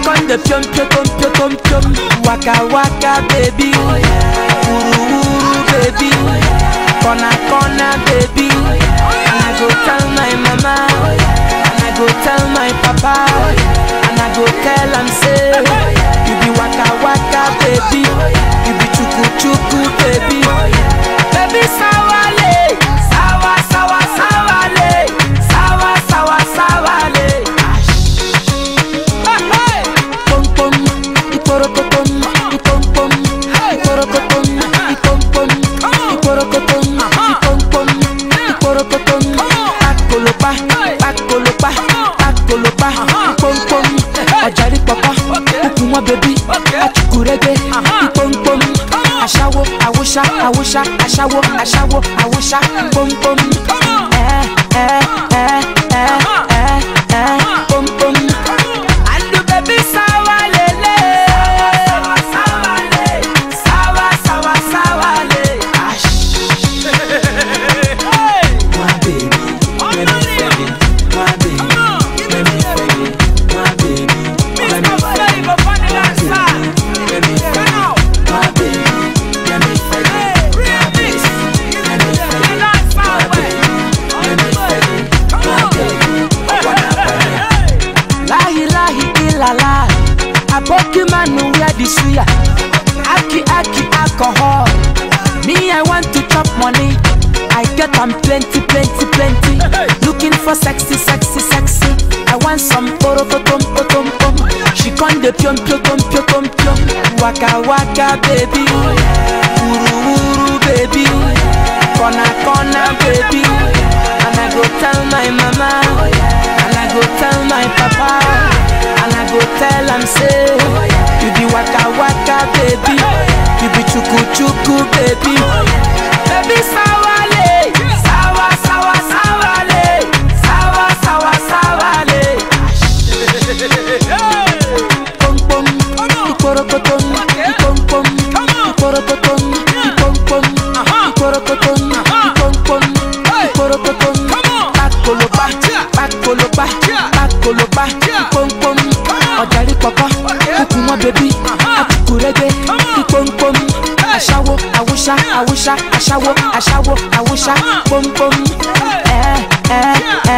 con the pium pium pium pium pium waka waka baby wuru wuru baby corner corner baby and I go tell my mama and I go tell my papa and I go tell am say you be waka waka baby you be chuku chuku baby baby sawale sawa sawa sawale sawa sawa sawale. Pom pom, iporokotom, ipom pom, iporokotom, ipom pom, iporokotom, ipom pom, iporokotom. Pakolopa, pakolopa, pakolopa, ipom pom. Ọ̀jàrí pọ̀pọ̀, kúkú wọn bẹ̀bí, achukurege, ipom pom. Aṣáwo, àwòṣá, àwòṣá, aṣáwo, aṣáwo, àwòṣá, pom pom. Ẹ ẹ ẹ ẹ ẹ ẹ pom pom. Andu baby sawa lele Sawa sawa le Sawa sawa sawa le Ash My baby Let me feel it My baby Let me feel it My baby Let me feel it Let me feel it My baby Let me feel it My baby Let me feel it My baby Let me feel it My baby I wanna feel it Lahi lahi ilala Aboki manu wear the suya Aki aki alcohol Me I want to chop money I get am plenty plenty plenty Looking for sexy sexy sexy I want some poro potom potom pom She con de pium pium pium pium pium pium Waka waka baby Wuru wuru baby Corner corner baby And I go tell my mama And I go tell my papa And I go tell am say You be waka waka baby You be chuku chuku baby Baby sawale Sawa sawa sawale Sawa sawa sawale Pom pom Iporokotom Ipom pom Iporokotom Ipom pom Iporokotom Ipom pom Iporokotom Pakolopa Pakolopa Pakolopa Ipom pom Ọ̀jàrí pọ̀pọ̀ Kúkú wọn bẹ̀bí Akukurege Ipom pom Aṣáwo Awúṣá Awúṣá Aṣáwo Aṣáwo Awúṣá Pom pom Ẹ ẹ ẹ